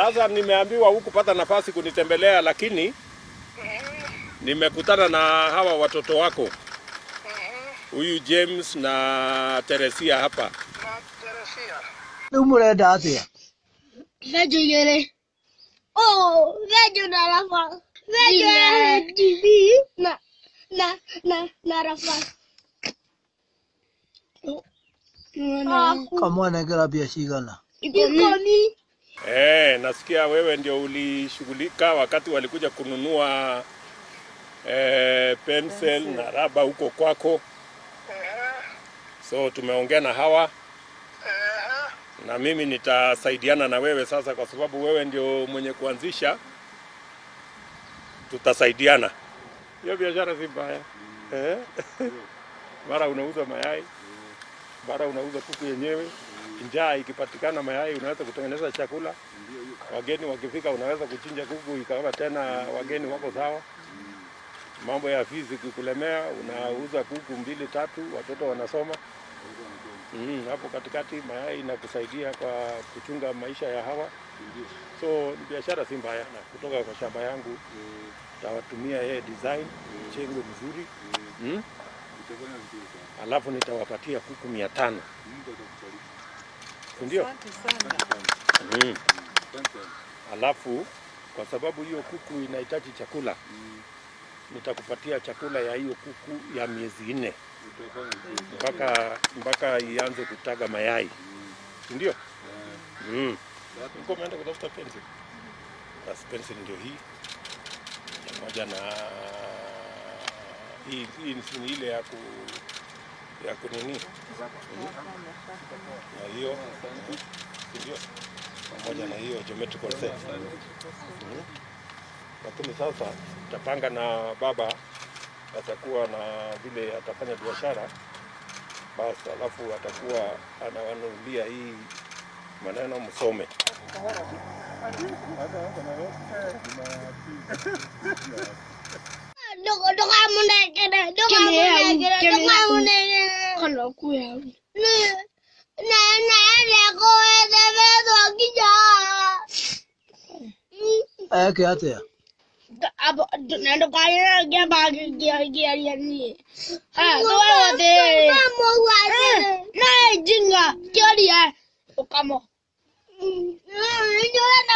Sasa nimeambiwa hukupata nafasi kunitembelea, lakini nimekutana na hawa watoto wako, huyu James na Teresia hapa. rĩu mũrenda atĩa Vejo igere. Oh, vejo na rafa. Vejo ya TV na na na na rafa. kamwanengera mbia cigana Ikoni. Eh, nasikia wewe ndio ulishughulika wakati walikuja kununua eh, pencil na raba huko kwako. So tumeongea na hawa na mimi nitasaidiana na wewe sasa, kwa sababu wewe ndio mwenye kuanzisha, tutasaidiana. Hiyo biashara si mbaya eh? Mara unauza mayai, mara unauza kuku yenyewe. Njaa ikipatikana mayai, unaweza kutengeneza chakula. Wageni wakifika, unaweza kuchinja kuku ikawa tena wageni wako sawa. Mambo ya fizi kikulemea, unauza kuku mbili tatu, watoto wanasoma. Mm, hapo katikati mayai inakusaidia kwa kuchunga maisha ya hawa. So ni biashara si mbaya, na kutoka kwa shamba yangu tawatumia yeye design chengwe mzuri mm? Alafu nitawapatia kuku mia tano si ndio? Mm. Alafu kwa sababu hiyo kuku inahitaji chakula, nitakupatia chakula ya hiyo kuku ya miezi nne mpaka mpaka ianze kutaga mayai, si ndio? Mm. Ulikuwa umeenda kutafuta pencil? Basi pencil ndio hii pamoja na hii, hii ni ile ya ku ya kunini Mm. na hiyo si ndio? pamoja na hiyo geometrical set Mm. lakini sasa tutapanga na baba atakuwa na vile atafanya biashara basi, alafu atakuwa anawanunulia hii maneno msome. Dogo dogo amunekere. Dogo amunekere. Dogo amunekere. Kana kuya. Ne ne ne ne ko ede bedo kija. eke atĩa Abo nendo kaya gya bagi gya gya gya ni. Ah, to wa de. Mamo wa de. Na jinga. Kya dia. Okamo. Ndio